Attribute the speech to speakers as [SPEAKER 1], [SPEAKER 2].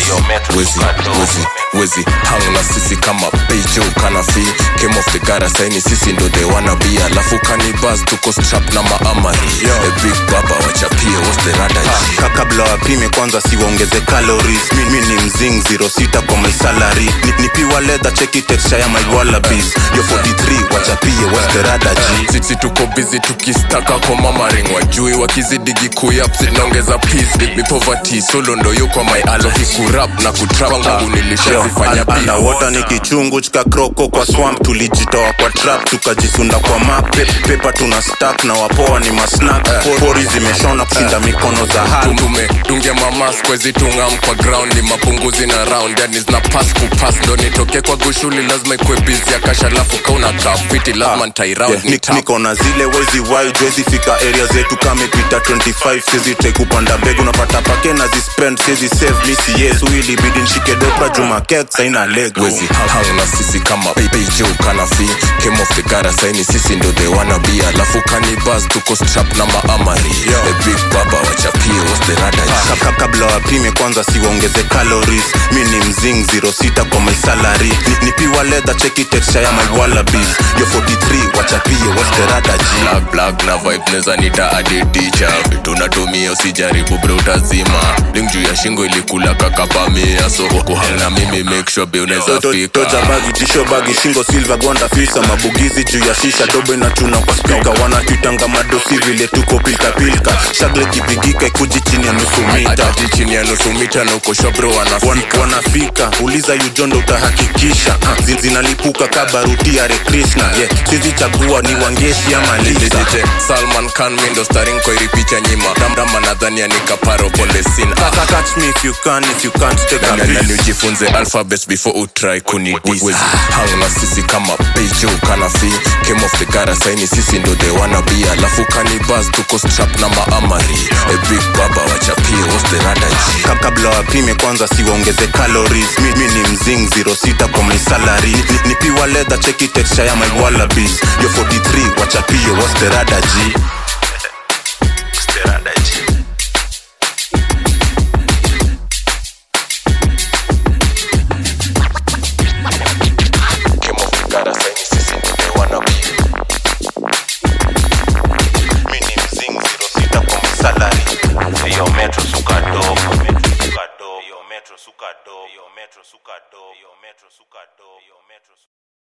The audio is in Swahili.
[SPEAKER 1] wezi wezi wezi hang na sisi kama pejo kanafi came off the gara saini sisi ndo they wanna be alafu kanibas tuko strap na maamari a big baba wachapie what's the rada
[SPEAKER 2] Ka- kabla wapime kwanza siwaongeze calories mi, mi ni mzing 06 kwa my salary ni, nipiwa leather cheki texture ya my wallabies yo 43 wachapie what's the rada g
[SPEAKER 1] sisi tuko bizi tukistaka kwa mamaring wajui wakizidigi kuyap zinaongeza peace mi poverty solo ndo yuko my alo hikurap na kutrap kwangu nilishazifanya peace.
[SPEAKER 2] underwater ni kichungu chika kroko kwa swamp tulijitoa kwa trap tukajisunda kwa map Pe- pepa tuna stack na wapoa ni masnak pori zimeshona kushinda mikono za hal
[SPEAKER 1] tumedungia mamas kwezitungam kwa ground ni mapunguzi na round yani zina pass kupass ndo nitoke kwa gushuli lazima ikwe bizi ya kasha lafu kauna grafiti lazima ntairaund
[SPEAKER 2] Yeah, nik- niko na zile wezi wide wezi fika area zetu kamepita 25 sizi te kupanda mbegu napata pake na zispend sizi save misi yesu ilibidi nshike dopra juma kek saina lego
[SPEAKER 1] wezi hang na sisi kama pejo kanafi came off the gara saini sisi ndo they wanna be alafu kanibas tuko strap na maamari a big baba wachapie what's the rada
[SPEAKER 2] Ka- ka- kabla wapime kwanza siwaongeze calories mi ni mzing 06 kwa my salary Ni- nipiwa leather cheki texture ya my wallabies yo 43 wachapie what's the rada g
[SPEAKER 1] black black na vibe neza nita adedicha tunatumia usijaribu bre utazima ling juu ya shingo ilikula kakapamia so kuhang na mimi make sure be unaweza
[SPEAKER 2] To- to-
[SPEAKER 1] fika
[SPEAKER 2] toja bagi tisho bagi shingo silva gonda fisa mabugizi juu ya shisha dobo inachuna kwa spika wanatwitanga madosi vile tuko pilkapilka shagle kipigika ikuji chini ya nusu mita
[SPEAKER 1] atati chini ya nusu mita na uko sure bro
[SPEAKER 2] Wan-
[SPEAKER 1] wanafika
[SPEAKER 2] wanafika uliza yujondo utahakikisha uh, zin- zinalipuka kabaruti ya rekrishna yeah. sizichagua ni wangeshi ama lisa
[SPEAKER 1] Legit, Salman Khan mi ndo starring kwa iri picha nyima damdama nadhani anikaparo pole sin
[SPEAKER 2] Kaka, catch me if you can if you can't take a
[SPEAKER 1] nani
[SPEAKER 2] piece
[SPEAKER 1] ujifunze alphabets before utry kunidis hang na sisi kama pejo kanafi came off the gara saini sisi ndo they wanna be alafu kanibas tuko strap na maamari a big baba wachapie what's the rada G?
[SPEAKER 2] Ka- kabla wapime kwanza siwaongeze calories mi, mi ni mzing 06 kwa my salary Ni- ni- nipiwa leather cheki texture ya my wallabies yo 43 wachapie what's the rada g